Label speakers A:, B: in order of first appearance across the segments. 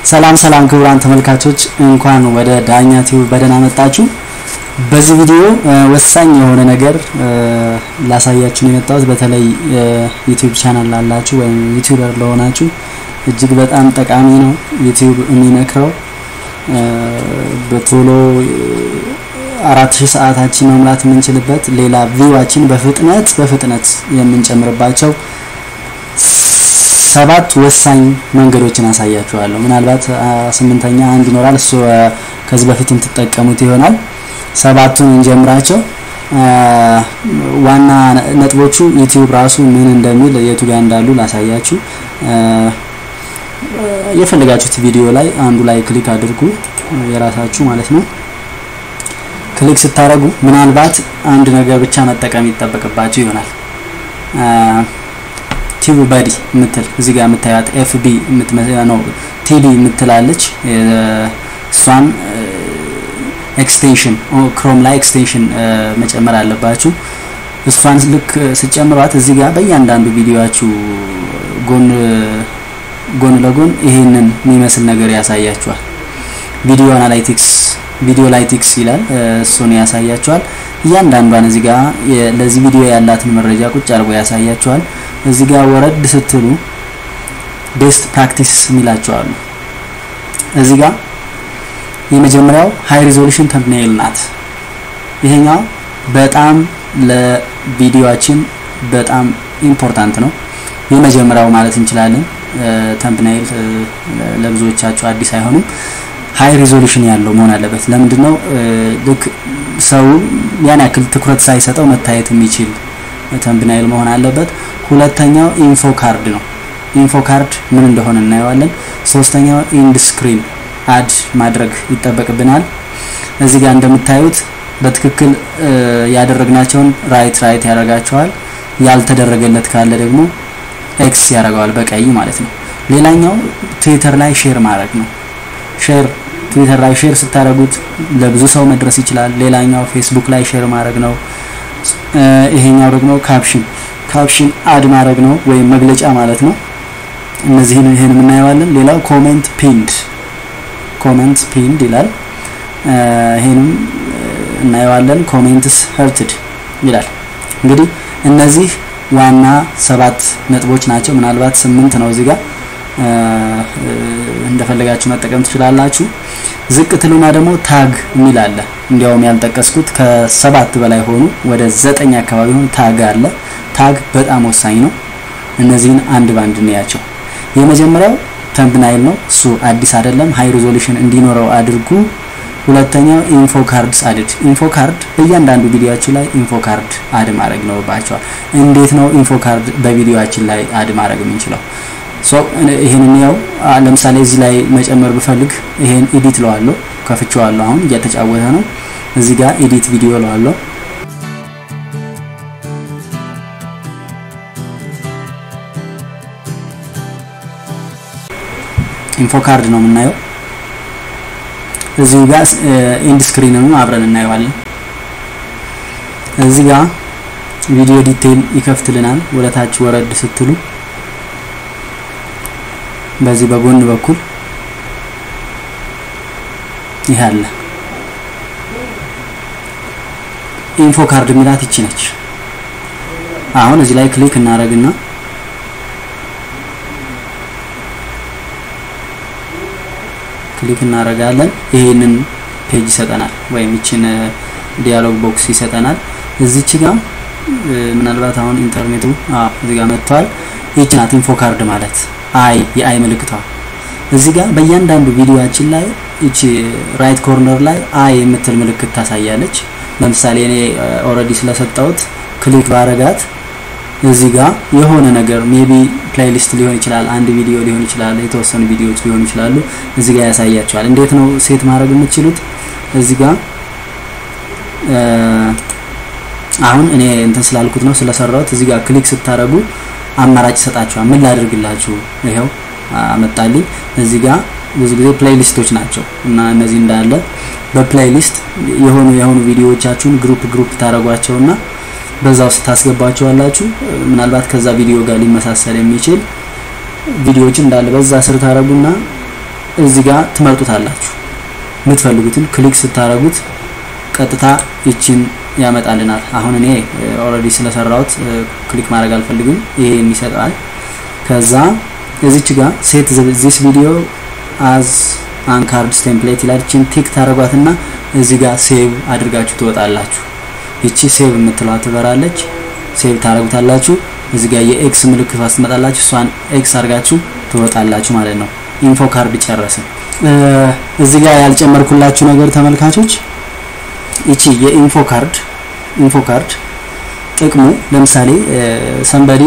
A: ሰላም ሰላም ክቡራን ተመልካቾች እንኳን ወደ ዳኛ ቲዩብ በደህና መጣችሁ። በዚህ ቪዲዮ ወሳኝ የሆነ ነገር ላሳያችሁ ነው የመጣሁት። በተለይ ዩቲዩብ ቻናል ላላችሁ ወይም ዩቲዩበር ለሆናችሁ እጅግ በጣም ጠቃሚ ነው። ዩቲዩብ የሚመክረው በቶሎ አራት ሺህ ሰዓታችን መሙላት የምንችልበት ሌላ ቪዋችን በፍጥነት በፍጥነት የምንጨምርባቸው ሰባት ወሳኝ መንገዶችን አሳያችኋለሁ። ምናልባት ስምንተኛ አንድ ይኖራል። እሱ ከዚህ በፊት የምትጠቀሙት ይሆናል። ሰባቱን እንጀምራቸው። ዋና ነጥቦቹ ዩቲዩብ ራሱ ምን እንደሚል የቱ ጋር እንዳሉ ላሳያችሁ። የፈለጋችሁት ቪዲዮ ላይ አንዱ ላይ ክሊክ አድርጉ፣ የራሳችሁ ማለት ነው። ክሊክ ስታደርጉ ምናልባት አንድ ነገር ብቻ መጠቀም ይጠበቅባችሁ ይሆናል። ቲቪ ባዲ የምትል እዚህ ጋር የምታያት ኤፍቢ ነው ቲቪ የምትላለች እሷን ኤክስቴንሽን ክሮም ላይ ኤክስቴንሽን መጨመር አለባችሁ። እሷን ልክ ስጨምሯት እዚህ ጋር በእያንዳንዱ ቪዲዮችሁ ጎን ጎን ለጎን ይሄንን የሚመስል ነገር ያሳያችኋል። ቪዲዮ አናላይቲክስ ቪዲዮ ላይቲክስ ይላል። እሱን ያሳያችኋል። እያንዳንዷን እዚህ ጋር ለዚህ ቪዲዮ ያላትን መረጃ ቁጭ አድርጎ ያሳያችኋል። እዚህ ጋር ወረድ ስትሉ ቤስት ፕራክቲስ የሚላቸዋሉ። እዚህ ጋር የመጀመሪያው ሃይ ሪዞሉሽን ተምብኔል ናት። ይሄኛው በጣም ለቪዲዮአችን በጣም ኢምፖርታንት ነው። የመጀመሪያው ማለት እንችላለን። ተምብኔል ለብዙዎቻችሁ አዲስ አይሆንም። ሃይ ሪዞሉሽን ያለው መሆን አለበት። ለምንድን ነው ልክ ሰው ያን ያክል ትኩረት ሳይሰጠው መታየት የሚችል ተምብናይል መሆን አለበት። ሁለተኛው ኢንፎ ካርድ ነው። ኢንፎ ካርድ ምን እንደሆነ እናየዋለን። ሶስተኛው ኢንድ ስክሪን አድ ማድረግ ይጠበቅብናል። እዚህ ጋር እንደምታዩት በትክክል ያደረግናቸውን ራይት ራይት ያደርጋቸዋል። ያልተደረገለት ካለ ደግሞ ኤክስ ያደርገዋል በቀይ ማለት ነው። ሌላኛው ትዊተር ላይ ሼር ማድረግ ነው። ሼር ትዊተር ላይ ሼር ስታደርጉት ለብዙ ሰው መድረስ ይችላል። ሌላኛው ፌስቡክ ላይ ሼር ማድረግ ነው። ይሄኛው ደግሞ ካፕሽን ካፕሽን አድ ማድረግ ነው ወይም መግለጫ ማለት ነው። እነዚህን ይሄን እናየዋለን። ሌላው ኮሜንት ፒንድ ኮሜንት ፒንድ ይላል። ይሄንም እናየዋለን። ኮሜንትስ ሄርትድ ይላል። እንግዲህ እነዚህ ዋና ሰባት ነጥቦች ናቸው። ምናልባት ስምንት ነው እዚህ ጋር እንደፈለጋችሁ መጠቀም ትችላላችሁ። ዝቅ ትሉና ደግሞ ታግ የሚል አለ። እንዲያውም ያልጠቀስኩት ከሰባት በላይ ሆኑ ወደ ዘጠኝ አካባቢ ሆኑ ታግ አለ። ታግ በጣም ወሳኝ ነው። እነዚህን አንድ ባንድ እንያቸው። የመጀመሪያው ተምብናይል ነው። እሱ አዲስ አይደለም። ሃይ ሪዞሉሽን እንዲኖረው አድርጉ። ሁለተኛው ኢንፎ ካርድስ አድድ። ኢንፎ ካርድ በእያንዳንዱ ቪዲዮአችሁ ላይ ኢንፎ ካርድ አድ ማድረግ ይኖርባቸዋል። እንዴት ነው ኢንፎ ካርድ በቪዲዮአችን ላይ አድ ማድረግ የምንችለው? ሶ ይሄንን ያው ለምሳሌ እዚህ ላይ መጨመር ብፈልግ ይሄን ኤዲት ለዋለሁ ከፍቼዋለሁ። አሁን እየተጫወተ ነው። እዚህ ጋር ኤዲት ቪዲዮ ለዋለሁ። ኢንፎ ካርድ ነው የምናየው። እዚህ ጋር ኢንድ ስክሪንንም አብረን እናየዋለን። እዚህ ጋር ቪዲዮ ዲቴይል ይከፍትልናል። ወደታች ወረድ ስትሉ በዚህ በጎን በኩል ይሄ አለ። ኢንፎ ካርድ የሚላት ይቺ ነች። አሁን እዚህ ላይ ክሊክ እናደርግና ክሊክ እናደርጋለን። ይሄንን ፔጅ ይሰጠናል፣ ወይም ይችን ዲያሎግ ቦክስ ይሰጠናል። እዚች ጋር ምናልባት አሁን ኢንተርኔቱ እዚህ ጋር መጥቷል። ይቺ ናት ኢንፎ ካርድ ማለት አይ የአይ ምልክቷ እዚህ ጋር በእያንዳንዱ ቪዲዮአችን ላይ እቺ ራይት ኮርነር ላይ አይ የምትል ምልክት ታሳያለች። ለምሳሌ እኔ ኦልሬዲ ስለሰጠሁት ክሊክ ባረጋት እዚህ ጋር የሆነ ነገር ሜቢ ፕሌይሊስት ሊሆን ይችላል፣ አንድ ቪዲዮ ሊሆን ይችላል፣ የተወሰኑ ቪዲዮዎች ሊሆኑ ይችላሉ። እዚህ ጋር ያሳያቸዋል። እንዴት ነው ሴት ማድረግ የምትችሉት? እዚህ ጋር አሁን እኔ እንትን ስላልኩት ነው ስለሰራሁት። እዚህ ጋር ክሊክ ስታረጉ አማራጭ ይሰጣችኋል። ምን ላድርግላችሁ? ይሄው አመጣልኝ። እዚህ ጋር ብዙ ጊዜ ፕሌይሊስቶች ናቸው እና እነዚህ እንዳለ በፕሌይሊስት የሆኑ የሆኑ ቪዲዮዎቻችሁን ግሩፕ ግሩፕ ታደርጓቸውና በዛ ውስጥ ታስገባቸዋላችሁ። ምናልባት ከዛ ቪዲዮ ጋር ሊመሳሰል የሚችል ቪዲዮዎችን እንዳለ በዛ ስር ታረጉና እዚህ ጋር ትመርጡታላችሁ። የምትፈልጉትን ክሊክ ስታደርጉት ቀጥታ ይችን ያመጣልናል። አሁን እኔ ኦልሬዲ ስለሰራሁት ክሊክ ማድረግ አልፈልግም። ይሄን ይሰጣል። ከዛ እዚች ጋር ሴት ዚስ ቪዲዮ አዝ አንካርድስ ቴምፕሌት ይላል። ይችን ቲክ ታደርጓትና እዚህ ጋር ሴቭ አድርጋችሁ ትወጣላችሁ። ይቺ ሴቭ የምትለዋ ትበራለች። ሴቭ ታደርጉታላችሁ። እዚህ ጋር የኤክስ ምልክት ትመጣላችሁ። እሷን ኤክስ አድርጋችሁ ትወጣላችሁ ማለት ነው። ኢንፎ ካርድ ጨረስን። እዚህ ጋር ያልጨመርኩላችሁ ነገር ተመልካቾች ይቺ የኢንፎ ካርድ ኢንፎ ካርድ ጥቅሙ ለምሳሌ ሰንበዲ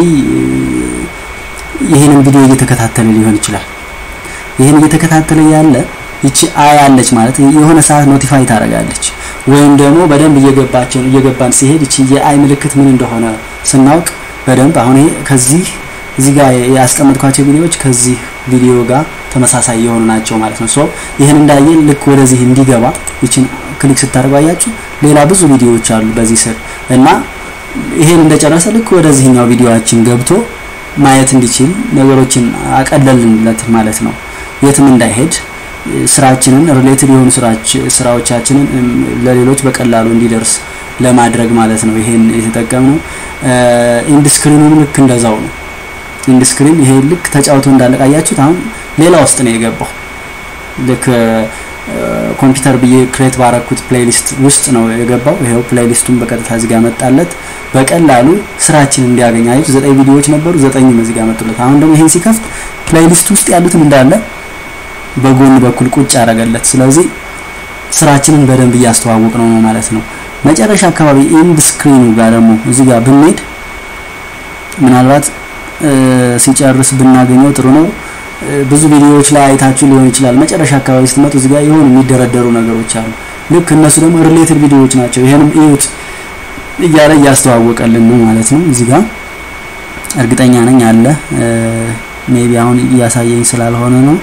A: ይህንን ቪዲዮ እየተከታተለ ሊሆን ይችላል። ይህን እየተከታተለ ያለ ይቺ አይ አለች ማለት የሆነ ሰዓት ኖቲፋይ ታደርጋለች። ወይም ደግሞ በደንብ እየገባችን እየገባን ሲሄድ ይቺ የአይ ምልክት ምን እንደሆነ ስናውቅ በደንብ አሁን ይሄ ከዚህ እዚህ ጋር ያስቀመጥኳቸው ቪዲዮዎች ከዚህ ቪዲዮ ጋር ተመሳሳይ የሆኑ ናቸው ማለት ነው። ሶ ይህን እንዳየ ልክ ወደዚህ እንዲገባ ይችን ክሊክ ስታደርጉ አያችሁ ሌላ ብዙ ቪዲዮዎች አሉ በዚህ ስር እና ይሄን እንደጨረሰ ልክ ወደዚህኛው ቪዲዮአችን ገብቶ ማየት እንዲችል ነገሮችን አቀለልንለት ማለት ነው። የትም እንዳይሄድ ስራችንን ሪሌትድ የሆኑ ስራዎቻችንን ለሌሎች በቀላሉ እንዲደርስ ለማድረግ ማለት ነው። ይሄን የተጠቀምነው ኢንድ ስክሪኑም ልክ እንደዛው ነው። ኢንድ ስክሪን ይሄ ልክ ተጫውቶ እንዳለቀ አያችሁት። አሁን ሌላ ውስጥ ነው የገባው። ልክ ኮምፒውተር ብዬ ክሬት ባረኩት ፕሌሊስት ውስጥ ነው የገባው። ይሄው ፕሌሊስቱን በቀጥታ እዚህ ጋር መጣለት። በቀላሉ ስራችን እንዲያገኝ አየች። ዘጠኝ ቪዲዮዎች ነበሩ፣ ዘጠኝም እዚህ ጋር መጡለት። አሁን ደግሞ ይሄን ሲከፍት ፕሌሊስት ውስጥ ያሉትን እንዳለ በጎን በኩል ቁጭ ያደረገለት። ስለዚህ ስራችንን በደንብ እያስተዋወቅ ነው ማለት ነው። መጨረሻ አካባቢ ኢንድ ስክሪኑ ጋር ደግሞ እዚህ ጋር ብንሄድ ምናልባት ሲጨርስ ብናገኘው ጥሩ ነው። ብዙ ቪዲዮዎች ላይ አይታችሁ ሊሆን ይችላል። መጨረሻ አካባቢ ስትመጡ እዚህ ጋር የሆኑ የሚደረደሩ ነገሮች አሉ። ልክ እነሱ ደግሞ ሪሌትድ ቪዲዮዎች ናቸው። ይሄንም እዩት እያለ እያስተዋወቀልን ነው ማለት ነው። እዚህ ጋር እርግጠኛ ነኝ አለ። ሜቢ አሁን እያሳየኝ ስላልሆነ ነው።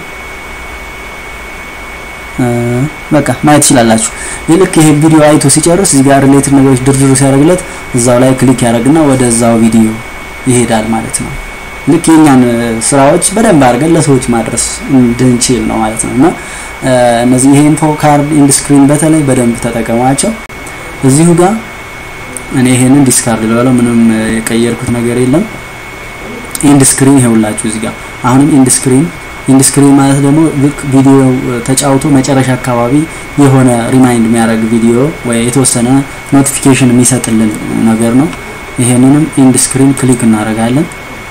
A: በቃ ማየት ትችላላችሁ። ልክ ይሄ ቪዲዮ አይቶ ሲጨርስ እዚህ ጋር ሪሌትድ ነገሮች ድርድሩ ሲያደርግለት እዛው ላይ ክሊክ ያደርግና ወደዛው ቪዲዮ ይሄዳል ማለት ነው። ልክ የኛን ስራዎች በደንብ አድርገን ለሰዎች ማድረስ እንድንችል ነው ማለት ነው። እና እነዚህ ይሄ ኢንፎ ካርድ ኢንድ ስክሪን በተለይ በደንብ ተጠቀሟቸው። እዚሁ ጋር እኔ ይሄንን ዲስካርድ ልበለው፣ ምንም የቀየርኩት ነገር የለም። ኢንድ ስክሪን ይሄውላችሁ እዚህ ጋር አሁንም ኢንድ ስክሪን ኢንድ ስክሪን ማለት ደግሞ ልክ ቪዲዮ ተጫውቶ መጨረሻ አካባቢ የሆነ ሪማይንድ የሚያደርግ ቪዲዮ ወይ የተወሰነ ኖቲፊኬሽን የሚሰጥልን ነገር ነው። ይሄንንም ኢንድ ስክሪን ክሊክ እናደርጋለን።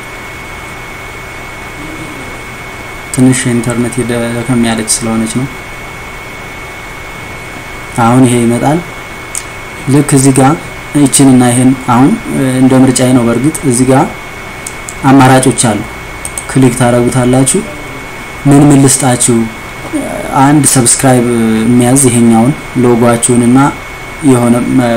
A: ትንሽ ኢንተርኔት ደከም ያለች ስለሆነች ነው። አሁን ይሄ ይመጣል። ልክ እዚህ ጋር ይችን እና ይሄን አሁን እንደ ምርጫዬ ነው። በእርግጥ እዚህ ጋር አማራጮች አሉ። ክሊክ ታደርጉታላችሁ። ምን ምን ልስጣችሁ? አንድ ሰብስክራይብ የሚያዝ ይሄኛውን ሎጓችሁን እና የሆነ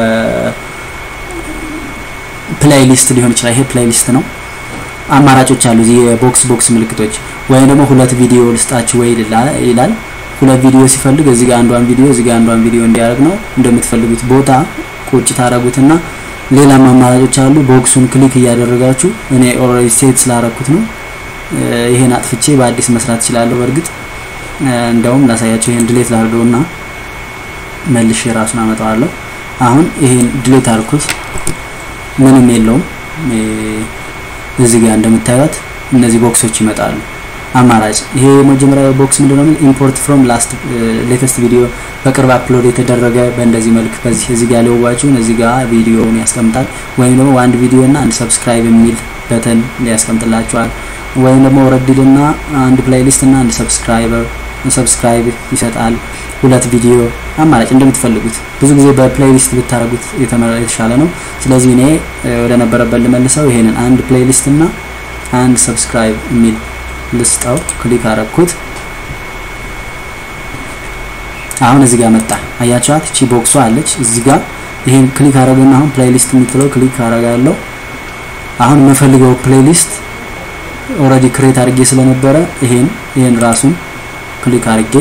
A: ፕሌይሊስት ሊሆን ይችላል። ይሄ ፕሌይሊስት ነው። አማራጮች አሉ እዚህ የቦክስ ቦክስ ምልክቶች ወይም ደግሞ ሁለት ቪዲዮ ልስጣችሁ ወይ ይላል። ሁለት ቪዲዮ ሲፈልግ እዚህ ጋር አንዷን ቪዲዮ እዚህ ጋር አንዷን ቪዲዮ እንዲያደርግ ነው። እንደምትፈልጉት ቦታ ቁጭ ታረጉትና ሌላም አማራጮች አሉ። ቦክሱን ክሊክ እያደረጋችሁ እኔ ኦልሬዲ ሴት ስላረኩት ነው። ይሄን አጥፍቼ በአዲስ መስራት እችላለሁ። በእርግጥ እንደውም ላሳያችሁ። ይሄን ድሌት ላድርገውና መልሼ ራሱን አመጣዋለሁ። አሁን ይሄን ድሌት አልኩት፣ ምንም የለውም። እዚህ ጋር እንደምታዩት እነዚህ ቦክሶች ይመጣሉ። አማራጭ ይሄ የመጀመሪያው ቦክስ ምንድነው? ኢምፖርት ፍሮም ላስት ሌተስት ቪዲዮ በቅርብ አፕሎድ የተደረገ በእንደዚህ መልክ በዚህ እዚህ ጋር ሊዋችሁን እዚህ ጋር ቪዲዮውን ያስቀምጣል። ወይም ደግሞ አንድ ቪዲዮ እና አንድ ሰብስክራይብ የሚል በተን ሊያስቀምጥላችኋል። ወይም ደግሞ ወረድልና አንድ ፕሌይሊስት እና አንድ ሰብስክራይበር ሰብስክራይብ ይሰጣል። ሁለት ቪዲዮ አማራጭ እንደምትፈልጉት። ብዙ ጊዜ በፕሌይሊስት ብታረጉት የተሻለ ነው። ስለዚህ እኔ ወደ ነበረበት ልመልሰው። ይሄንን አንድ ፕሌይሊስት እና አንድ ሰብስክራይብ የሚል ልስጠው። ክሊክ አረኩት። አሁን እዚህ ጋር መጣ። አያችኋት? እቺ ቦክሷ አለች እዚህ ጋር። ይሄን ክሊክ አረገና አሁን ፕሌይሊስት የምትለው ክሊክ አረጋለሁ። አሁን የምፈልገው ፕሌይሊስት ኦልሬዲ ክሬት አድርጌ ስለነበረ ይሄን ይሄን ራሱን ክሊክ አድርጌ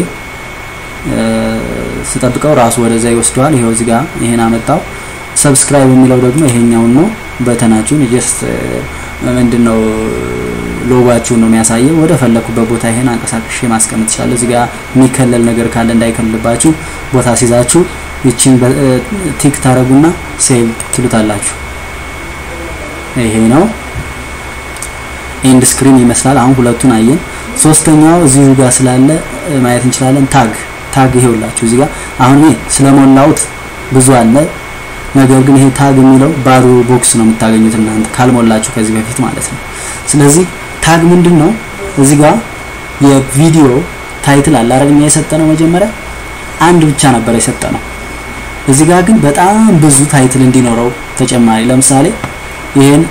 A: ስጠብቀው ራሱ ወደዛ ይወስደዋል። ይሄው እዚህ ጋር ይሄን አመጣው። ሰብስክራይብ የሚለው ደግሞ ይሄኛውን ነው። በተናችሁን ጀስት ምንድነው ሎጓችሁን ነው የሚያሳየው። ወደ ፈለኩበት ቦታ ይሄን አንቀሳቅሼ ማስቀመጥ ይችላል። እዚህ ጋር የሚከለል ነገር ካለ እንዳይከልልባችሁ ቦታ ሲይዛችሁ ይቺን ቲክ ታረጉና ሴቭ ትሉታላችሁ። ይሄ ነው ኤንድ ስክሪን ይመስላል። አሁን ሁለቱን አየን። ሶስተኛው እዚሁ ጋር ስላለ ማየት እንችላለን። ታግ ታግ ይሄውላችሁ እዚህ ጋር አሁን እኔ ስለሞላውት ብዙ አለ። ነገር ግን ይሄ ታግ የሚለው ባዶ ቦክስ ነው የምታገኙት እናንተ ካልሞላችሁ ከዚህ በፊት ማለት ነው። ስለዚህ ታግ ምንድን ነው? እዚህ ጋር የቪዲዮ ታይትል አለ አይደል? እኛ የሰጠነው መጀመሪያ አንድ ብቻ ነበር የሰጠነው። እዚህ ጋር ግን በጣም ብዙ ታይትል እንዲኖረው ተጨማሪ ለምሳሌ ይሄን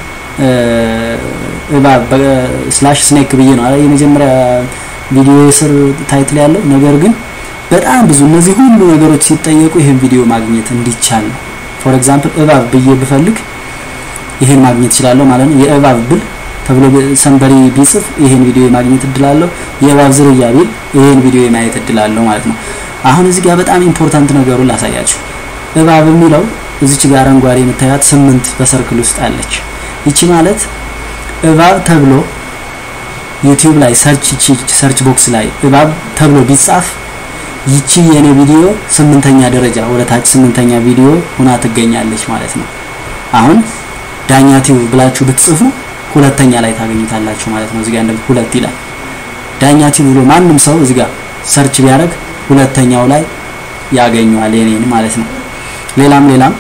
A: እባብ ስላሽ ስኔክ ብዬ ነው የመጀመሪያ ቪዲዮ ስር ታይትል ያለው ነገር ግን በጣም ብዙ እነዚህ ሁሉ ነገሮች ሲጠየቁ ይሄን ቪዲዮ ማግኘት እንዲቻል ነው። ፎር ኤግዛምፕል እባብ ብዬ ብፈልግ ይሄን ማግኘት እችላለሁ ማለት ነው። የእባብ ብል ተብሎ ሰንበሪ ቢጽፍ ይሄን ቪዲዮ የማግኘት እድላለሁ። የእባብ ዝርያ ቢል ይሄን ቪዲዮ የማየት እድላለሁ ማለት ነው። አሁን እዚህ ጋር በጣም ኢምፖርታንት ነገሩን ላሳያችሁ። እባብ የሚለው እዚች ጋር አረንጓዴ የምታያት ስምንት በሰርክል ውስጥ አለች። ይቺ ማለት እባብ ተብሎ ዩቲዩብ ላይ ሰርች ሰርች ቦክስ ላይ እባብ ተብሎ ቢጻፍ ይቺ የኔ ቪዲዮ ስምንተኛ ደረጃ ወደ ታች ስምንተኛ ቪዲዮ ሁና ትገኛለች ማለት ነው። አሁን ዳኛ ቲዩብ ብላችሁ ብትጽፉ ሁለተኛ ላይ ታገኙታላችሁ ማለት ነው። እዚህ ጋር እንደዚህ ሁለት ይላል። ዳኛ ቲዩብ ብሎ ማንም ሰው እዚህ ጋር ሰርች ቢያደርግ ሁለተኛው ላይ ያገኘዋል የኔን ማለት ነው። ሌላም ሌላም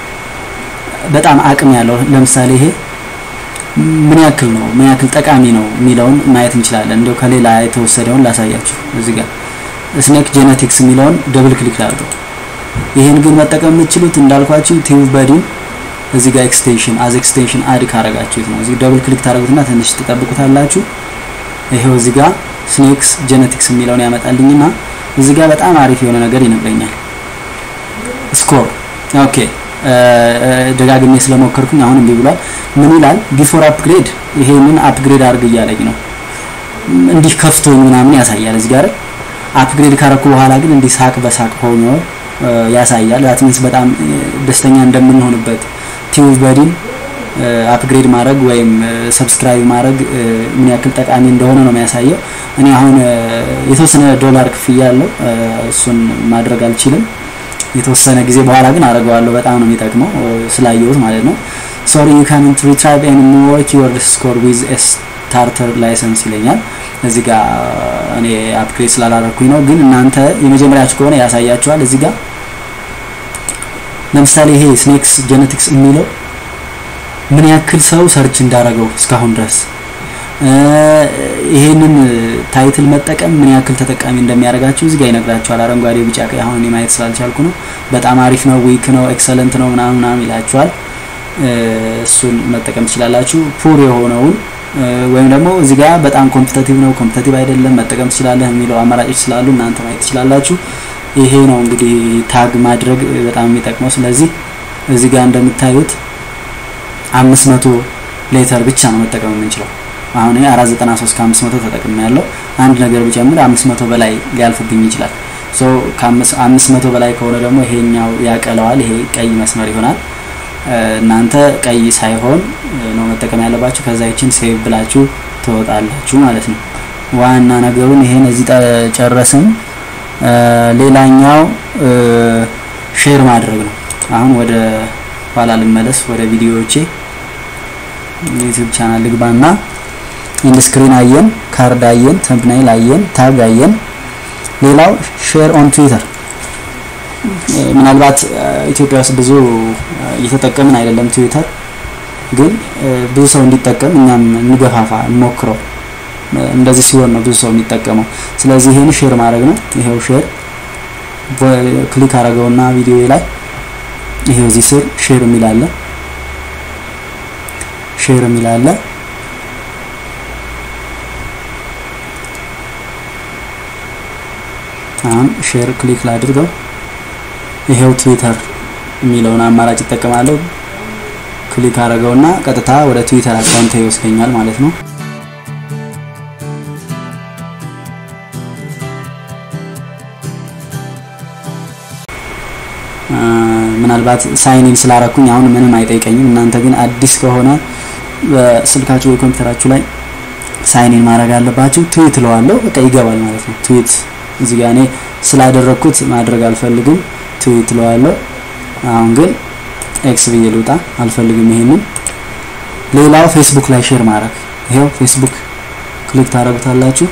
A: በጣም አቅም ያለው ለምሳሌ ይሄ ምን ያክል ነው ምን ያክል ጠቃሚ ነው የሚለውን ማየት እንችላለን። እንዲያው ከሌላ የተወሰደውን ላሳያችሁ እዚህ ጋር ስኔክ ጄኔቲክስ የሚለውን ደብል ክሊክ ላድርገው። ይሄን ግን መጠቀም የምትችሉት እንዳልኳችሁ ቲዩብ በዲን እዚህ ጋር ኤክስቴንሽን አዝ ኤክስቴንሽን አድ ካረጋችሁት ነው። እዚህ ደብል ክሊክ ታደርጉትና ትንሽ ትጠብቁታላችሁ። ይሄው እዚህ ጋር ስኔክስ ጄኔቲክስ የሚለውን ያመጣልኝና እዚህ ጋር በጣም አሪፍ የሆነ ነገር ይነግረኛል። ስኮር ኦኬ ደጋግሜ ስለሞከርኩኝ አሁን እምቢ ብሏል። ምን ይላል? ቢፎር አፕግሬድ ይሄንን አፕግሬድ አድርግ እያለኝ ነው። እንዲህ ከፍቶኝ ምናምን ያሳያል እዚህ ጋር አፕግሬድ ካረኩ በኋላ ግን እንዲህ ሳቅ በሳቅ ሆኖ ያሳያል። ዛት ሚንስ በጣም ደስተኛ እንደምንሆንበት ቲዩብ በዲን አፕግሬድ ማድረግ ወይም ሰብስክራይብ ማድረግ ምን ያክል ጠቃሚ እንደሆነ ነው የሚያሳየው። እኔ አሁን የተወሰነ ዶላር ክፍያ አለው እሱን ማድረግ አልችልም። የተወሰነ ጊዜ በኋላ ግን አደርገዋለሁ። በጣም ነው የሚጠቅመው ስላየሁት ማለት ነው። ሶሪ ዩ ካንት ሪትራይቭ ኤንድ ሞር ኪወርድ ስኮር ዊዝ ስታርተር ላይሰንስ ይለኛል። እዚህ ጋር እኔ አፕግሬድ ስላላረኩኝ ነው። ግን እናንተ የመጀመሪያችሁ ከሆነ ያሳያችኋል። እዚህ ጋር ለምሳሌ ይሄ ስኔክስ ጄኔቲክስ የሚለው ምን ያክል ሰው ሰርች እንዳረገው እስካሁን ድረስ ይሄንን ታይትል መጠቀም ምን ያክል ተጠቃሚ እንደሚያደርጋችሁ እዚህ ጋር ይነግራችኋል። አረንጓዴ፣ ቢጫ፣ ቀይ አሁን እኔ ማየት ስላልቻልኩ ነው። በጣም አሪፍ ነው፣ ዊክ ነው፣ ኤክሰለንት ነው ምናምን ምናምን ይላችኋል። እሱን መጠቀም ትችላላችሁ። ፑር የሆነውን ወይም ደግሞ እዚህ ጋር በጣም ኮምፒተቲቭ ነው፣ ኮምፒተቲቭ አይደለም መጠቀም ትችላለህ የሚለው አማራጮች ስላሉ እናንተ ማየት ትችላላችሁ። ይሄ ነው እንግዲህ ታግ ማድረግ በጣም የሚጠቅመው። ስለዚህ እዚህ ጋር እንደምታዩት አምስት መቶ ሌተር ብቻ ነው መጠቀም የምንችለው። አሁን ይሄ 493 ከ500 ተጠቅሜ ያለው አንድ ነገር ብጨምር 500 በላይ ሊያልፍብኝ ይችላል። ሶ ከ500 በላይ ከሆነ ደግሞ ይሄኛው ያቀለዋል። ይሄ ቀይ መስመር ይሆናል። እናንተ ቀይ ሳይሆን ነው መጠቀም ያለባችሁ። ከዛ ይችን ሴቭ ብላችሁ ትወጣላችሁ ማለት ነው። ዋና ነገሩን ይሄን እዚህ ጨረስን። ሌላኛው ሼር ማድረግ ነው። አሁን ወደ ኋላ ልመለስ፣ ወደ ቪዲዮዎቼ ዩቲዩብ ቻናል ልግባና ኢንድ ስክሪን አየን፣ ካርድ አየን፣ ተምብናይል አየን፣ ታግ አየን። ሌላው ሼር ኦን ትዊተር ምናልባት ኢትዮጵያ ውስጥ ብዙ እየተጠቀምን አይደለም። ትዊተር ግን ብዙ ሰው እንዲጠቀም እኛም እንገፋፋ፣ እንሞክረው። እንደዚህ ሲሆን ነው ብዙ ሰው የሚጠቀመው። ስለዚህ ይሄን ሼር ማድረግ ነው። ይሄው ሼር ክሊክ አረገውና ቪዲዮ ላይ ይሄው እዚህ ስር ሼር የሚል አለ። ሼር የሚል አለ። አሁን ሼር ክሊክ ላድርገው። ይሄው ትዊተር የሚለውን አማራጭ ይጠቀማለሁ። ክሊክ አረገውና ቀጥታ ወደ ትዊተር አካውንት ይወስደኛል ማለት ነው። ምናልባት ሳይኒን ስላረኩኝ አሁን ምንም አይጠይቀኝም። እናንተ ግን አዲስ ከሆነ በስልካችሁ ወይ ኮምፒውተራችሁ ላይ ሳይኒን ማድረግ አለባችሁ። ትዊት እለዋለሁ በቃ ይገባል ማለት ነው። ትዊት እዚህ ጋር እኔ ስላደረግኩት ማድረግ አልፈልግም። ትዊት እለዋለሁ። አሁን ግን ኤክስ ብዬ ልውጣ አልፈልግም ይሄንን። ሌላው ፌስቡክ ላይ ሼር ማድረግ ይሄው ፌስቡክ ክሊክ ታደርጉታላችሁ።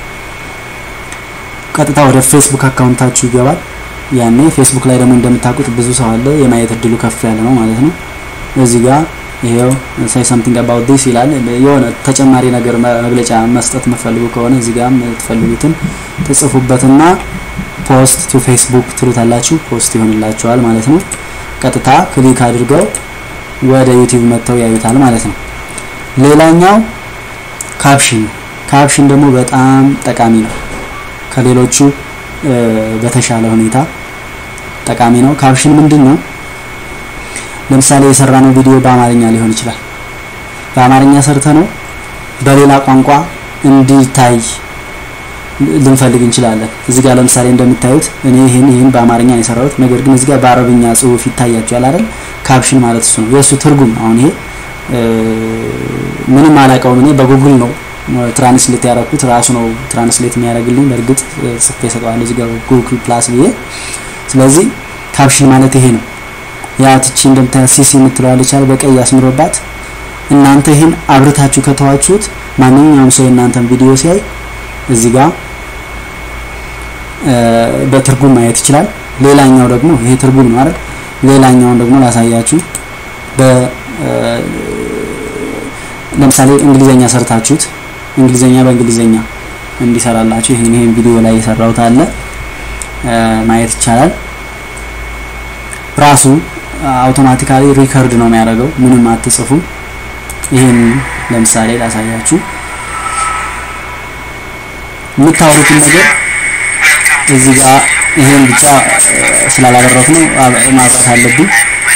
A: ቀጥታ ወደ ፌስቡክ አካውንታችሁ ይገባል። ያኔ ፌስቡክ ላይ ደግሞ እንደምታውቁት ብዙ ሰው አለ፣ የማየት እድሉ ከፍ ያለ ነው ማለት ነው። እዚህ ጋር ይሄው ሳይ ሳምቲንግ አባውት ዲስ ይላል። የሆነ ተጨማሪ ነገር መግለጫ መስጠት የምትፈልጉ ከሆነ እዚህ ጋር የምትፈልጉትን ትጽፉበትና ፖስት ቱ ፌስቡክ ትሉታላችሁ። ፖስት ይሆንላችኋል ማለት ነው። ቀጥታ ክሊክ አድርገው ወደ ዩቲዩብ መጥተው ያዩታል ማለት ነው። ሌላኛው ካፕሽን ካፕሽን ደግሞ በጣም ጠቃሚ ነው። ከሌሎቹ በተሻለ ሁኔታ ጠቃሚ ነው። ካፕሽን ምንድን ነው? ለምሳሌ የሰራነው ቪዲዮ በአማርኛ ሊሆን ይችላል። በአማርኛ ሰርተ ነው በሌላ ቋንቋ እንዲታይ ልንፈልግ እንችላለን። እዚህ ጋር ለምሳሌ እንደምታዩት እኔ ይህን ይህን በአማርኛ ነው የሰራሁት፣ ነገር ግን እዚህ ጋር በአረብኛ ጽሁፍ ይታያቸዋል አይደል? ካፕሽን ማለት እሱ ነው፣ የእሱ ትርጉም። አሁን ይሄ ምንም አላውቀውም እኔ በጉግል ነው ትራንስሌት ያደረኩት ራሱ ነው ትራንስሌት የሚያደርግልኝ። በእርግጥ ጽፌ እሰጠዋለሁ እዚህ ጋር ጉግል ፕላስ ብዬ። ስለዚህ ካፕሽን ማለት ይሄ ነው። ያ ትቺ እንደምታያት ሲሲ የምትለዋለች አለ በቀይ ያስምሮባት። እናንተ ይህን አብርታችሁ ከተዋችሁት ማንኛውም ሰው የእናንተን ቪዲዮ ሲያይ እዚህ ጋር በትርጉም ማየት ይችላል። ሌላኛው ደግሞ ይሄ ትርጉም ነው አይደል? ሌላኛውን ደግሞ ላሳያችሁ። በ ለምሳሌ እንግሊዘኛ ሰርታችሁት እንግሊዘኛ በእንግሊዘኛ እንዲሰራላችሁ ይሄን ይሄን ቪዲዮ ላይ የሰራሁት አለ ማየት ይቻላል። ራሱ አውቶማቲካሊ ሪከርድ ነው የሚያደርገው፣ ምንም አትጽፉ። ይሄን ለምሳሌ ላሳያችሁ። የምታወሩትን ነገር እዚህ ጋር ይሄን ብቻ ስላላደረኩ ነው ማብራት አለብኝ።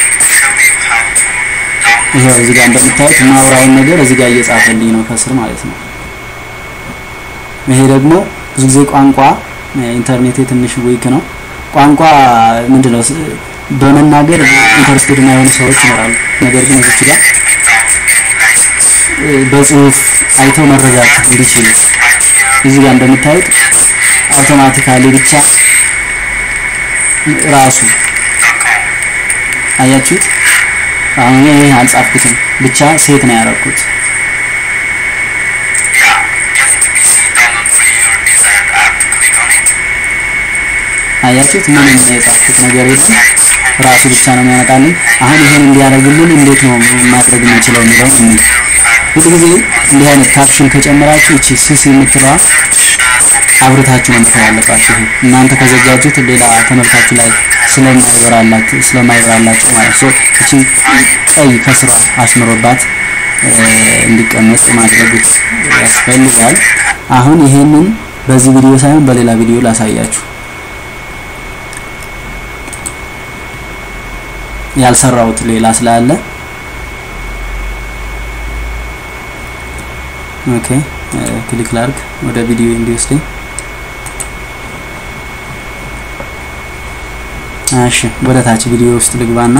A: ይሄው እዚህ ጋር እንደምታዩት ማውራውን ነገር እዚህ ጋር እየጻፈልኝ ነው ከስር ማለት ነው። ይሄ ደግሞ ብዙ ጊዜ ቋንቋ ኢንተርኔቴ ትንሽ ዊክ ነው። ቋንቋ ምንድነው በመናገር ኢንተረስትድ የሆኑ ሰዎች ይኖራሉ። ነገር ግን እዚህ ጋር በጽሁፍ አይተው መረዳት እንዲችሉ እዚህ ጋር እንደምታዩት አውቶማቲካሊ ብቻ ራሱ አያችሁት። አሁን ይሄ አልጻፍኩትም ብቻ ሴት ነው ያደረኩት። አያችሁት ምንም የጻፍኩት ነገር የለም ራሱ ብቻ ነው የሚያመጣልኝ። አሁን ይሄን እንዲያደርግልን እንዴት ነው ማድረግ የምንችለው የሚለውን እንይ። ብዙ ጊዜ እንዲህ አይነት ካፕሽን ከጨመራችሁ እቺ ሲሲ የምትለዋ አብርታችሁ መምጣት ያለባችሁ። እናንተ ከዘጋጁት ሌላ ተመልካቹ ላይ ስለማይበራላችሁ ስለማይበራላችሁ ማለት ነው። እቺ ቀይ ከስሯ አስምሮባት እንዲቀመጥ ማድረግ ያስፈልጋል። አሁን ይሄንን በዚህ ቪዲዮ ሳይሆን በሌላ ቪዲዮ ላሳያችሁ። ያልሰራሁት ሌላ ስላለ ኦኬ ክሊክ ላርግ ወደ ቪዲዮ እንዲወስደኝ። እሺ ወደ ታች ቪዲዮ ውስጥ ልግባና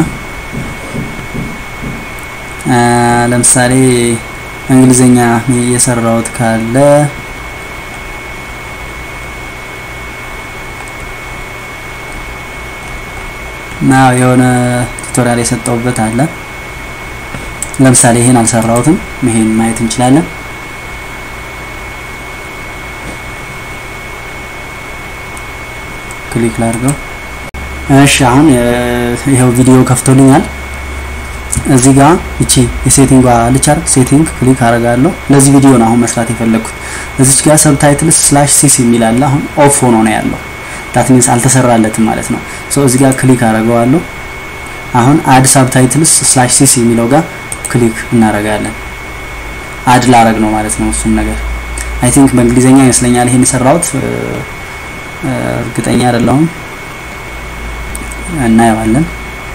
A: ለምሳሌ እንግሊዘኛ የሰራሁት ካለ ና የሆነ ቱቶሪያል የሰጠውበት አለ። ለምሳሌ ይሄን አልሰራሁትም። ይሄን ማየት እንችላለን። ክሊክ ላድርገው። እሺ አሁን ይሄው ቪዲዮ ከፍቶልኛል። እዚህ ጋር እቺ የሴቲንግ አለች አይደል? ሴቲንግ ክሊክ አደርጋለሁ። ለዚህ ቪዲዮ ነው አሁን መስራት የፈለኩት። እዚች ጋር ሰብታይትልስ ስላሽ ሲሲ የሚል አለ። አሁን ኦፍ ሆኖ ነው ያለው። ዳት ሚንስ አልተሰራለትም ማለት ነው። ሶ እዚህ ጋር ክሊክ አደርገዋለሁ። አሁን አድ ሳብታይትልስ ስላሽ ሲሲ የሚለው ጋር ክሊክ እናደርጋለን። አድ ላረግ ነው ማለት ነው እሱም ነገር አይ ቲንክ በእንግሊዘኛ ይመስለኛል ይሄን የሰራሁት እርግጠኛ አይደለሁም። እናየዋለን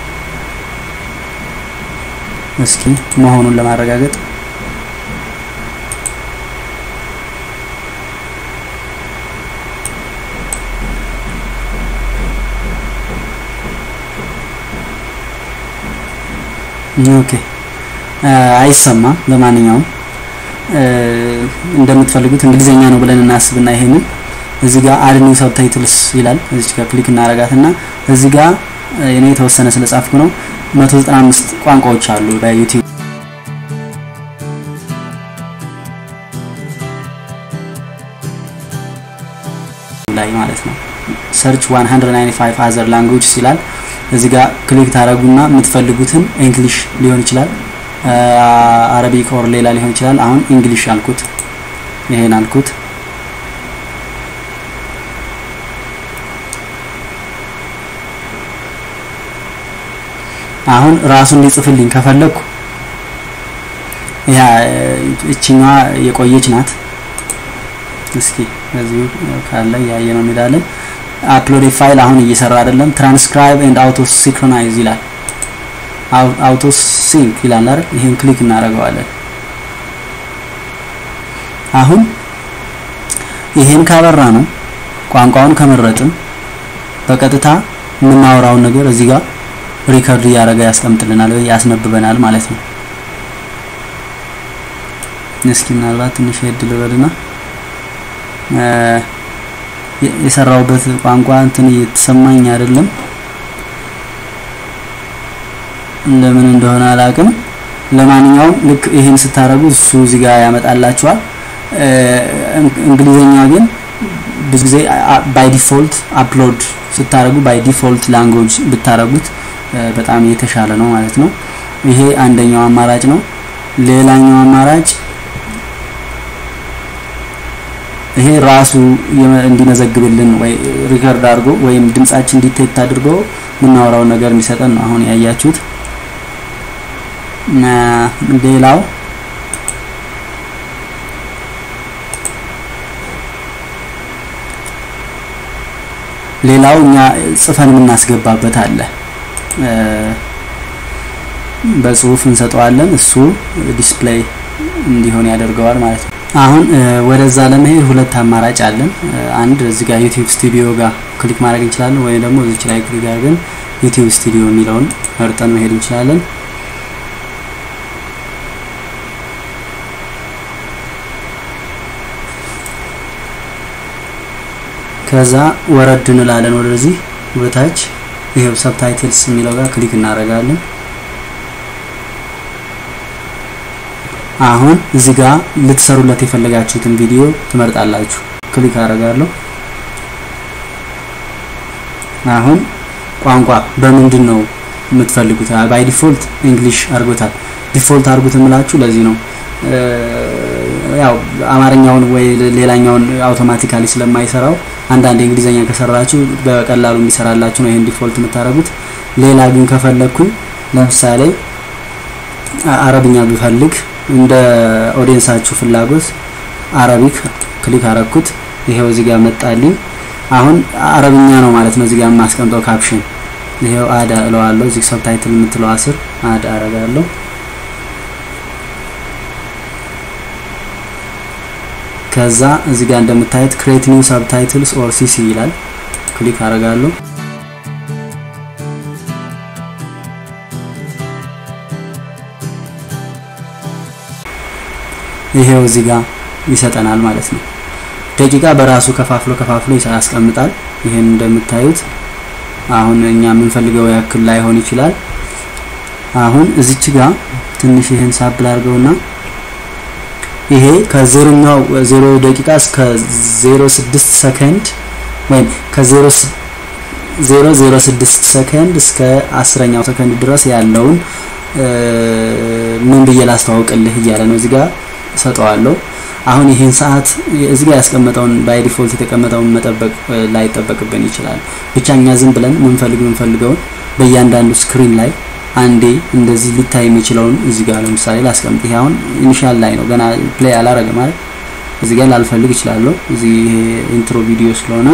A: እስኪ መሆኑን ለማረጋገጥ ኦኬ አይሰማም። ለማንኛውም እንደምትፈልጉት እንግሊዘኛ ነው ብለን እናስብና ይሄንን እዚህ ጋር አድ ኒው ሰብታይትልስ ይላል። እዚህ ጋር ክሊክ እናረጋትና እዚህ ጋር እኔ የተወሰነ ስለጻፍኩ ነው 195 ቋንቋዎች አሉ በዩቲዩብ ላይ ማለት ነው። ሰርች 195 አዘር ላንጉጅስ ይላል። እዚህ ጋር ክሊክ ታረጉና የምትፈልጉትን እንግሊሽ ሊሆን ይችላል፣ አረቢክ ኦር ሌላ ሊሆን ይችላል። አሁን እንግሊሽ አልኩት፣ ይሄን አልኩት። አሁን ራሱን ሊጽፍልኝ ከፈለኩ ያ እችኛዋ የቆየች ናት። እስኪ እዚሁ ካለ ያየ ነው እንሄዳለን። አፕሎድ ፋይል አሁን እየሰራ አይደለም። ትራንስክራይብ ኤንድ አውቶ ሲንክሮናይዝ ይላል። አውቶ ሲንክ ይላል አይደል? ይሄን ክሊክ እናደርገዋለን። አሁን ይሄን ካበራ ነው ቋንቋውን ከመረጥን በቀጥታ የምናወራውን ነገር እዚህ ጋር ሪከርድ እያደረገ ያስቀምጥልናል ወይ ያስነብበናል ማለት ነው። እስኪ ምናልባት ትንሽ ሄድ ልበልና የሰራውበት ቋንቋ እንትን እየተሰማኝ አይደለም። ለምን እንደሆነ አላውቅም። ለማንኛውም ልክ ይሄን ስታረጉ እሱ እዚህ ጋር ያመጣላችኋል። እንግሊዘኛ ግን ብዙ ጊዜ ባይ ዲፎልት አፕሎድ ስታረጉ ባይ ዲፎልት ላንጉጅ ብታረጉት በጣም የተሻለ ነው ማለት ነው። ይሄ አንደኛው አማራጭ ነው። ሌላኛው አማራጭ ይሄ ራሱ እንዲመዘግብልን ወይ ሪከርድ አድርጎ ወይም ድምጻችን ዲቴክት አድርጎ የምናወራውን ነገር እንዲሰጠን ነው አሁን ያያችሁት። ሌላው ሌላው እኛ ጽፈን የምናስገባበት አለ። በጽሁፍ እንሰጠዋለን። እሱ ዲስፕሌይ እንዲሆን ያደርገዋል ማለት ነው። አሁን ወደዛ ለመሄድ ሁለት አማራጭ አለን። አንድ እዚህ ጋር ዩቲዩብ ስቱዲዮ ጋር ክሊክ ማድረግ እንችላለን፣ ወይም ደግሞ እዚች ላይ ክሊክ አድርገን ዩቲዩብ ስቱዲዮ የሚለውን መርጠን መሄድ እንችላለን። ከዛ ወረድ እንላለን ወደዚህ ወደታች ይሄው ሰብታይትልስ የሚለው ጋር ክሊክ እናደርጋለን። አሁን እዚህ ጋር ልትሰሩለት የፈለጋችሁትን ቪዲዮ ትመርጣላችሁ። ክሊክ አደርጋለሁ። አሁን ቋንቋ በምንድን ነው የምትፈልጉት? ባይ ዲፎልት እንግሊሽ አድርጎታል። ዲፎልት አድርጉት የምላችሁ ለዚህ ነው። ያው አማርኛውን ወይ ሌላኛውን አውቶማቲካሊ ስለማይሰራው አንዳንድ እንግሊዘኛ ከሰራችሁ በቀላሉ እንዲሰራላችሁ ነው ይሄን ዲፎልት የምታደርጉት። ሌላ ግን ከፈለግኩኝ ለምሳሌ አረብኛ ብፈልግ እንደ ኦዲየንሳችሁ ፍላጎት አረቢክ ክሊክ አረኩት። ይሄው እዚህ ጋር መጣልኝ። አሁን አረብኛ ነው ማለት ነው። እዚህ ጋር የማስቀምጠው ካፕሽን ይሄው አድ እለዋለሁ። እዚህ ሰብታይትል የምትለው አስር አድ አረጋለሁ። ከዛ እዚህ ጋር እንደምታዩት ክሬት ኒው ሰብታይትልስ ኦር ሲሲ ይላል። ክሊክ አረጋለሁ። ይሄው እዚህ ጋር ይሰጠናል ማለት ነው። ደቂቃ በራሱ ከፋፍሎ ከፋፍሎ ያስቀምጣል። ይሄን እንደምታዩት አሁን እኛ የምንፈልገው ያክል ላይሆን ይችላል። አሁን እዚች ጋር ትንሽ ይሄን ሳብል አድርገውና ይሄ ከዜሮኛው ዜሮ ደቂቃ እስከ ዜሮ ስድስት ሰከንድ ወይም ከዜሮ ዜሮ ዜሮ ስድስት ሰከንድ እስከ አስረኛው ሰከንድ ድረስ ያለውን ምን ብዬ ላስተዋውቅልህ እያለ ነው እዚህ ጋር ሰጠዋለሁ። አሁን ይሄን ሰዓት እዚህ ጋር ያስቀመጠውን ባይ ዲፎልት የተቀመጠውን መጠበቅ ላይጠበቅብን ይችላል። ብቻ እኛ ዝም ብለን ምንፈልግ ምንፈልገውን በእያንዳንዱ ስክሪን ላይ አንዴ እንደዚህ ሊታይ የሚችለውን እዚህ ጋር ለምሳሌ ላስቀምጥ። ይሄ አሁን ኢኒሻል ላይ ነው ገና ፕሌይ አላረገ ማለት እዚህ ጋር ላልፈልግ እችላለሁ። እዚህ ይሄ ኢንትሮ ቪዲዮ ስለሆነ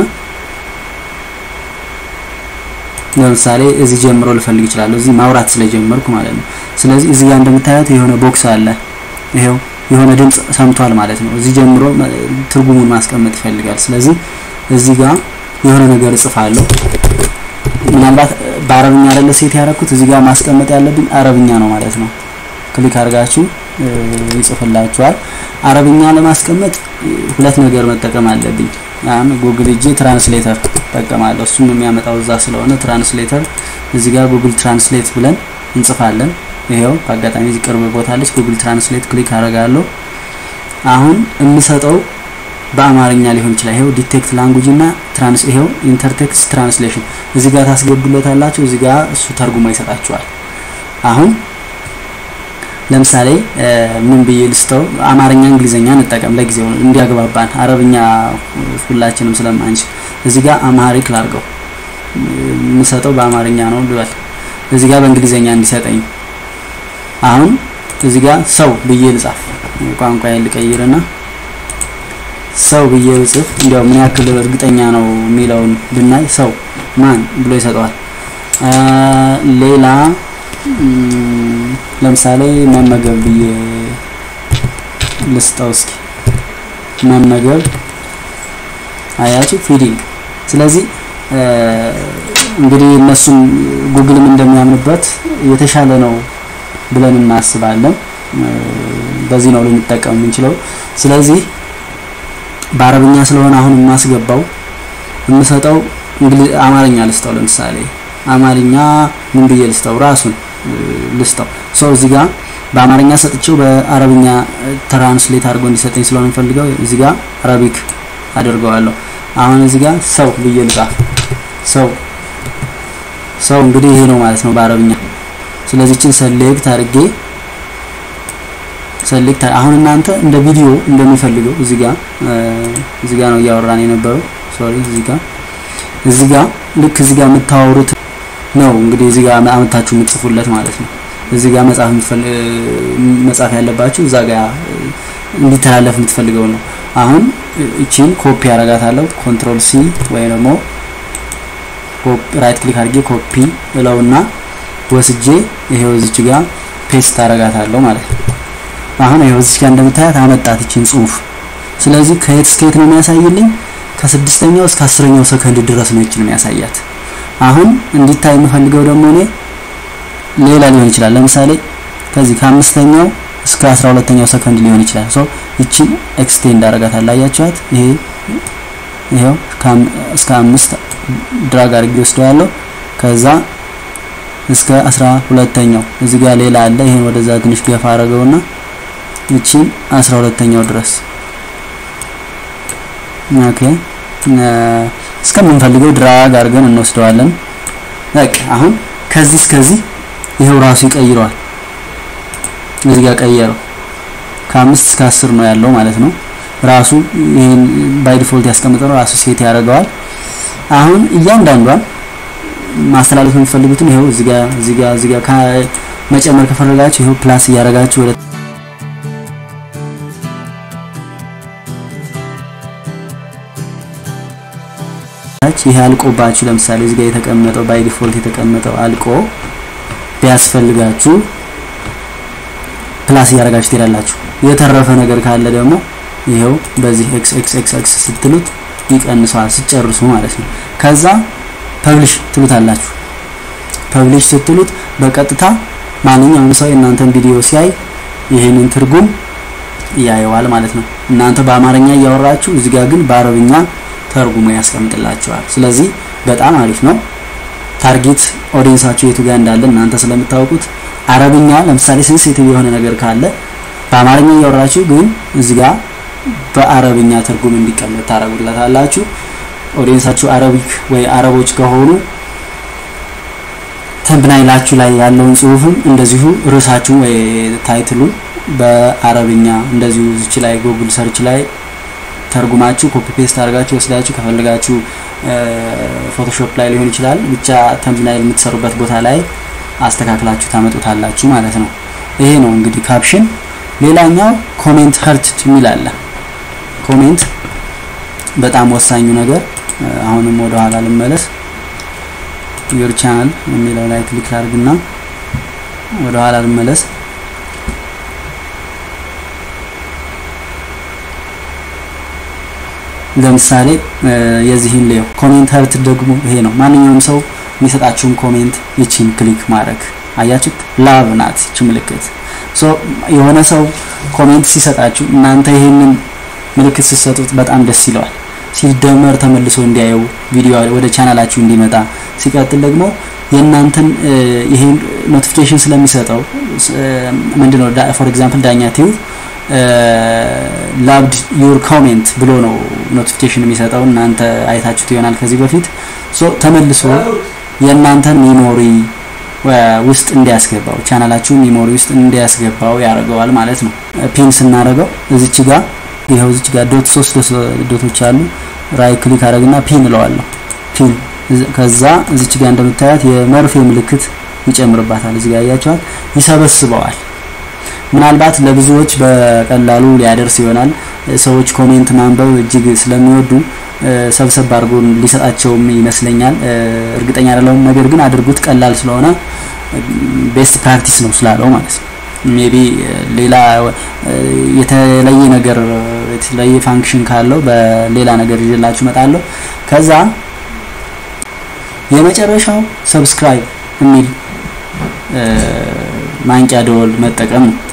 A: ለምሳሌ እዚህ ጀምሮ ልፈልግ እችላለሁ። እዚህ ማውራት ስለጀመርኩ ማለት ነው። ስለዚህ እዚህ ጋር እንደምታዩት የሆነ ቦክስ አለ። ይሄው የሆነ ድምጽ ሰምቷል ማለት ነው። እዚህ ጀምሮ ትርጉሙን ማስቀመጥ ይፈልጋል። ስለዚህ እዚህ ጋር የሆነ ነገር እጽፋለሁ። ምናልባት በአረብኛ አይደለ ሴት ያደረኩት እዚህ ጋር ማስቀመጥ ያለብኝ አረብኛ ነው ማለት ነው። ክሊክ አድርጋችሁ ይጽፍላችኋል። አረብኛ ለማስቀመጥ ሁለት ነገር መጠቀም አለብኝ። ያን ጉግል እጄ ትራንስሌተር እጠቀማለሁ። እሱም የሚያመጣው እዛ ስለሆነ ትራንስሌተር እዚህ ጋር ጉግል ትራንስሌት ብለን እንጽፋለን። ይሄው በአጋጣሚ እዚህ ቅርብ ቦታ አለች። ጉግል ትራንስሌት ክሊክ አደርጋለሁ። አሁን የምሰጠው በአማርኛ ሊሆን ይችላል። ይሄው ዲቴክት ላንጉጅ እና ትራንስ ይሄው ኢንተርቴክስት ትራንስሌሽን እዚህ ጋር ታስገቡለታላችሁ። እዚህ ጋር እሱ ተርጉሞ ይሰጣችኋል። አሁን ለምሳሌ ምን ብዬ ልስተው አማርኛ እንግሊዘኛ እንጠቀም ለጊዜው እንዲያግባባን፣ አረብኛ ሁላችንም ስለማንችል እዚህ ጋር አማሪክ ላርገው የምሰጠው በአማርኛ ነው ልበል። እዚህ ጋር በእንግሊዘኛ እንዲሰጠኝ አሁን እዚህ ጋር ሰው ብዬ ልጻፍ ቋንቋ ልቀይርና ሰው ብዬ ብጽፍ እንዲያው ምን ያክል እርግጠኛ ነው የሚለውን ብናይ ሰው ማን ብሎ ይሰጠዋል። ሌላ ለምሳሌ መመገብ ብዬ ልስጠው እስኪ መመገብ አያችሁ ፊዲንግ። ስለዚህ እንግዲህ እነሱም ጉግልም እንደሚያምንበት የተሻለ ነው ብለን እናስባለን። በዚህ ነው ልንጠቀም የምንችለው። ስለዚህ በአረብኛ ስለሆነ አሁን የማስገባው የምሰጠው እንግሊዝ አማርኛ ልስጠው። ለምሳሌ አማርኛ ምን ብዬ ልስጠው? ራሱን ልስጠው። ሰው እዚህ ጋር በአማርኛ ሰጥቼው በአረብኛ ትራንስሌት አድርጎ እንዲሰጠኝ ስለሆነ የምፈልገው እዚህ ጋር አረቢክ አድርገዋለሁ። አሁን እዚህ ጋር ሰው ብዬ ልጻፍ። ሰው ሰው እንግዲህ ይሄ ነው ማለት ነው በአረብኛ። ስለዚህ እችን ሰሌክት አድርጌ ሰሌክት አሁን እናንተ እንደ ቪዲዮ እንደሚፈልገው እዚህ ጋር እዚህ ጋር ነው እያወራን የነበረው። ሶሪ እዚህ ጋር እዚህ ጋር ልክ እዚህ ጋር የምታወሩት ነው እንግዲህ እዚህ ጋር አመታችሁ የምትጽፉለት ማለት ነው። እዚህ ጋር መጻፍ መጻፍ ያለባችሁ እዛ ጋር እንዲተላለፍ የምትፈልገው ነው። አሁን እቺን ኮፒ አረጋታለሁ። ኮንትሮል ሲ ወይ ደግሞ ራይት ክሊክ አድርጌ ኮፒ እለውና ወስጄ ይሄው እዚች ጋር ፔስት አረጋታለሁ ማለት ነው። አሁን ይሄው እዚች ጋር እንደምታያት አመጣት እቺን ጽሁፍ። ስለዚህ ከየት እስከ የት ነው የሚያሳይልኝ? ከስድስተኛው እስከ አስረኛው ሰከንድ ድረስ ነው እቺን የሚያሳያት። አሁን እንዲታይ የምፈልገው ደግሞ እኔ ሌላ ሊሆን ይችላል። ለምሳሌ ከዚህ ከአምስተኛው እስከ አስራ ሁለተኛው ሰከንድ ሊሆን ይችላል። ሶ እቺን ኤክስቴንድ አረጋታለሁ። አያችኋት? ይሄ ይሄው እስከ አምስት ድራግ አድርጌ ወስደዋለሁ። ከዛ እስከ አስራ ሁለተኛው እዚህ ጋር ሌላ አለ። ይሄን ወደዛ ትንሽ ገፋ አረገውና እቺን አስራ ሁለተኛው ድረስ ኦኬ እስከምንፈልገው ድራግ አድርገን እንወስደዋለን። በቃ አሁን ከዚህ እስከዚህ ይሄው ራሱ ይቀይረዋል። እዚህ ጋር ቀየረው። ከአምስት እስከ አስር ነው ያለው ማለት ነው። ራሱ ይሄን ባይ ዲፎልት ያስቀምጠው ራሱ ሴት ያደርገዋል። አሁን እያንዳንዷን ማስተላለፍ የምትፈልጉትን ይሄው እዚህ ጋር እዚህ ጋር እዚህ ጋር መጨመር ከፈለጋችሁ ይሄው ፕላስ እያደረጋችሁ ወደ ይሄ አልቆባችሁ ለምሳሌ እዚህ ጋር የተቀመጠው ባይ ዲፎልት የተቀመጠው አልቆ ቢያስፈልጋችሁ ፕላስ እያደረጋችሁ ትሄዳላችሁ። የተረፈ ነገር ካለ ደግሞ ይሄው በዚህ ኤክስ ኤክስ ኤክስ ኤክስ ስትሉት ይቀንሰዋል ሲጨርሱ ማለት ነው። ከዛ ፐብሊሽ ትሉታላችሁ። ፐብሊሽ ስትሉት በቀጥታ ማንኛውም ሰው የእናንተን ቪዲዮ ሲያይ ይሄንን ትርጉም ያየዋል ማለት ነው። እናንተ በአማርኛ እያወራችሁ እዚህ ጋር ግን በአረብኛ ተርጉሞ ያስቀምጥላችኋል። ስለዚህ በጣም አሪፍ ነው። ታርጌት ኦዲየንሳችሁ የቱ ጋር እንዳለ እናንተ ስለምታውቁት አረብኛ ለምሳሌ ሴንሲቲቭ የሆነ ነገር ካለ በአማርኛ እያወራችሁ ግን እዚህ ጋር በአረብኛ ትርጉም እንዲቀመጥ ታረጉለታላችሁ። ኦዲየንሳችሁ አረቢክ ወይ አረቦች ከሆኑ ተምብናይላችሁ ላይ ያለውን ጽሁፍም እንደዚሁ ርዕሳችሁ ወይ ታይትሉን በአረብኛ እንደዚሁ እዚች ላይ ጉግል ሰርች ላይ ተርጉማችሁ ኮፒ ፔስት አድርጋችሁ ወስዳችሁ ከፈለጋችሁ ፎቶሾፕ ላይ ሊሆን ይችላል ብቻ ተምብናይል የምትሰሩበት ቦታ ላይ አስተካክላችሁ ታመጡታላችሁ ማለት ነው። ይሄ ነው እንግዲህ ካፕሽን። ሌላኛው ኮሜንት ሀርትድ የሚል አለ። ኮሜንት በጣም ወሳኙ ነገር። አሁንም ወደ ኋላ ልመለስ። ዩር ቻናል የሚለው ላይ ክሊክ ላድርግና ወደ ኋላ ልመለስ። ለምሳሌ የዚህን ሌው ኮሜንት ሀርት ደግሞ ይሄ ነው። ማንኛውም ሰው የሚሰጣችሁን ኮሜንት ይቺን ክሊክ ማድረግ አያችሁት? ላቭ ናት ይቺ ምልክት። ሶ የሆነ ሰው ኮሜንት ሲሰጣችሁ እናንተ ይሄንን ምልክት ስትሰጡት በጣም ደስ ይለዋል። ሲደመር ተመልሶ እንዲያየው ቪዲዮ ወደ ቻናላችሁ እንዲመጣ ሲቀጥል ደግሞ የእናንተን ይሄን ኖቲፊኬሽን ስለሚሰጠው ምንድነው ፎር ኤግዛምፕል ዳኛ ቲዩብ ላቭድ ዩር ኮሜንት ብሎ ነው ኖቲፊኬሽን የሚሰጠው። እናንተ አይታችሁት ይሆናል ከዚህ በፊት ሶ ተመልሶ የእናንተን ሚሞሪ ውስጥ እንዲያስገባው ቻናላችሁ ሚሞሪ ውስጥ እንዲያስገባው ያደርገዋል ማለት ነው። ፒን ስናደርገው እዚች ጋር ይኸው እዚች ጋር ዶት ሶስት ዶቶች አሉ። ራይ ክሊክ አደረግና ፒን እለዋለሁ። ፒን ከዛ እዚች ጋር እንደምታያት የመርፌ ምልክት ይጨምርባታል። እዚህ ጋር ያያችኋል፣ ይሰበስበዋል። ምናልባት ለብዙዎች በቀላሉ ሊያደርስ ይሆናል። ሰዎች ኮሜንት ማንበብ እጅግ ስለሚወዱ ሰብሰብ አድርጎ ሊሰጣቸውም ይመስለኛል። እርግጠኛ አይደለሁም። ነገር ግን አድርጉት፣ ቀላል ስለሆነ ቤስት ፕራክቲስ ነው ስላለው ማለት ነው። ሜቢ ሌላ የተለየ ነገር የተለየ ፋንክሽን ካለው በሌላ ነገር ይዤላችሁ እመጣለሁ። ከዛ የመጨረሻው ሰብስክራይብ የሚል ማንቂያ ደወል መጠቀም ነው።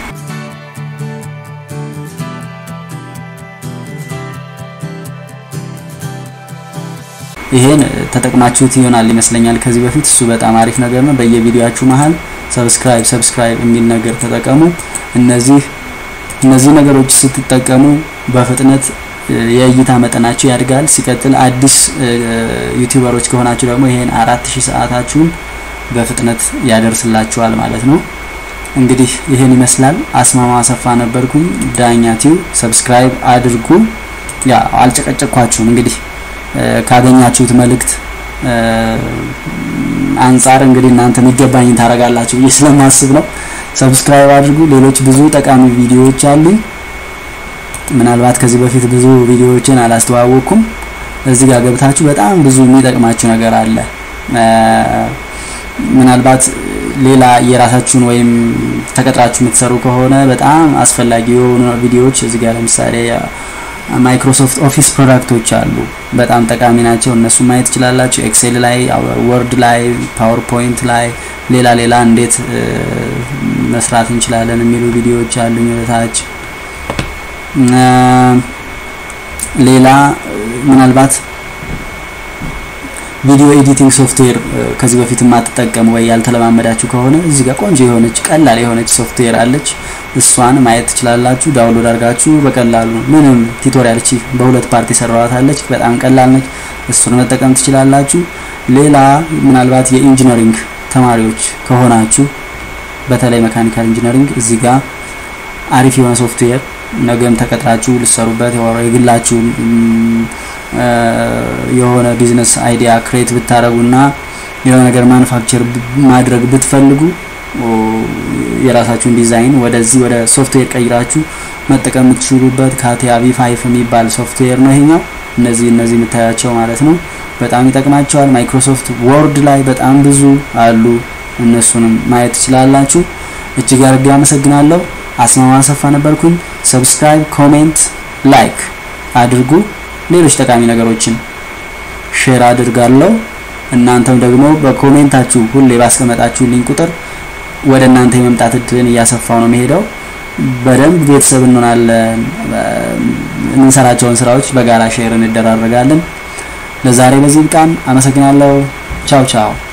A: ይሄን ተጠቅማችሁት ይሆናል ይመስለኛል ከዚህ በፊት እሱ በጣም አሪፍ ነገር ነው። በየቪዲዮአችሁ መሀል ሰብስክራይብ ሰብስክራይብ የሚል ነገር ተጠቀሙ። እነዚህ እነዚህ ነገሮች ስትጠቀሙ በፍጥነት የእይታ መጠናችሁ ያድጋል። ሲቀጥል አዲስ ዩቲዩበሮች ከሆናችሁ ደግሞ ይሄን አራት ሺህ ሰዓታችሁን በፍጥነት ያደርስላችኋል ማለት ነው። እንግዲህ ይሄን ይመስላል። አስማማ አሰፋ ነበርኩኝ። ዳኛ ቲዩብ ሰብስክራይብ አድርጉ። ያ አልጨቀጨኳችሁም እንግዲህ ካገኛችሁት መልእክት አንጻር እንግዲህ እናንተ የሚገባኝ ታደርጋላችሁ ብዬ ስለማስብ ነው። ሰብስክራይብ አድርጉ። ሌሎች ብዙ ጠቃሚ ቪዲዮዎች አሉኝ። ምናልባት ከዚህ በፊት ብዙ ቪዲዮዎችን አላስተዋወቅኩም። እዚህ ጋር ገብታችሁ በጣም ብዙ የሚጠቅማችሁ ነገር አለ። ምናልባት ሌላ የራሳችሁን ወይም ተቀጥራችሁ የምትሰሩ ከሆነ በጣም አስፈላጊ የሆኑ ቪዲዮዎች እዚህ ጋር ለምሳሌ ማይክሮሶፍት ኦፊስ ፕሮዳክቶች አሉ። በጣም ጠቃሚ ናቸው። እነሱ ማየት ትችላላችሁ። ኤክሴል ላይ፣ ወርድ ላይ፣ ፓወርፖይንት ላይ ሌላ ሌላ እንዴት መስራት እንችላለን የሚሉ ቪዲዮዎች አሉኝ ወደታች። ሌላ ምናልባት ቪዲዮ ኤዲቲንግ ሶፍትዌር ከዚህ በፊት የማትጠቀሙ ወይ ያልተለማመዳችሁ ከሆነ እዚህ ጋር ቆንጆ የሆነች ቀላል የሆነች ሶፍትዌር አለች። እሷን ማየት ትችላላችሁ። ዳውንሎድ አድርጋችሁ በቀላሉ ምንም ቱቶሪያል እቺ በሁለት ፓርቲ ሰራዋት አለች። በጣም ቀላል ነች። እሱን መጠቀም ትችላላችሁ። ሌላ ምናልባት የኢንጂነሪንግ ተማሪዎች ከሆናችሁ በተለይ መካኒካል ኢንጂነሪንግ እዚህ ጋር አሪፍ የሆነ ሶፍትዌር ነገም ተቀጥራችሁ ልሰሩበት የግላችሁ የሆነ ቢዝነስ አይዲያ ክሬት ብታረጉና የሆነ ነገር ማኑፋክቸር ማድረግ ብትፈልጉ የራሳችሁን ዲዛይን ወደዚህ ወደ ሶፍትዌር ቀይራችሁ መጠቀም የምትችሉበት ካቲያ ቪ5 የሚባል ሶፍትዌር ነው ይሄኛው። እነዚህ እነዚህ የምታያቸው ማለት ነው በጣም ይጠቅማቸዋል። ማይክሮሶፍት ወርድ ላይ በጣም ብዙ አሉ። እነሱንም ማየት ትችላላችሁ። እጅግ አድርጌ አመሰግናለሁ። አስማማ አሰፋ ነበርኩኝ። ሰብስክራይብ፣ ኮሜንት፣ ላይክ አድርጉ። ሌሎች ጠቃሚ ነገሮችን ሼር አድርጋለሁ። እናንተም ደግሞ በኮሜንታችሁ ሁሌ ባስቀመጣችሁልኝ ቁጥር ወደ እናንተ የመምጣት እድልን እያሰፋው ነው የሚሄደው። በደንብ ቤተሰብ እንሆናለን። የምንሰራቸውን ስራዎች በጋራ ሼር እንደራረጋለን። ለዛሬ በዚህ ብቃን። አመሰግናለሁ። ቻው ቻው።